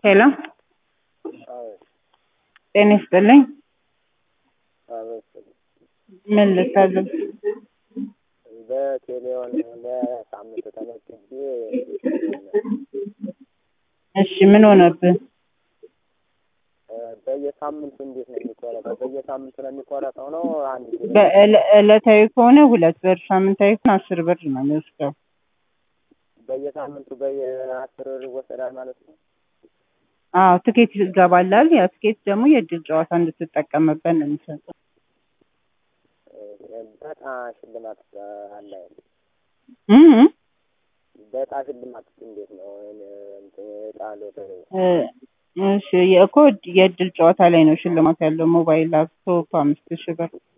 ሄሎ ጤና ይስጥልኝ። ምን ልታዘዝ? በቴሌውን ለሳምንት ተመዝግቤ እሺ ምን ሆነብህ? በየሳምንቱ እንዴት ነው የሚቆረጠው? በየሳምንቱ ነው የሚቆረጠው ነው አንድ ጊዜ? በዕለ- ዕለታዊ ከሆነ ሁለት ብር፣ ሳምንታዊ ከሆነ አስር ብር ነው የሚወስደው። በየሳምንቱ በየአስር ብር ይወሰዳል ማለት ነው? አዎ ትኬት ይገባላል። ያ ትኬት ደግሞ የእድል ጨዋታ እንድትጠቀምበት ነው የሚሰጠው። በጣ ሽልማት አለ አይደል? እም በጣ ሽልማት እንዴት ነው? እንትን ዕጣ ሎተሪ እ እሺ እኮ የእድል ጨዋታ ላይ ነው ሽልማት ያለው። ሞባይል፣ ላፕቶፕ አምስት ሺህ ብር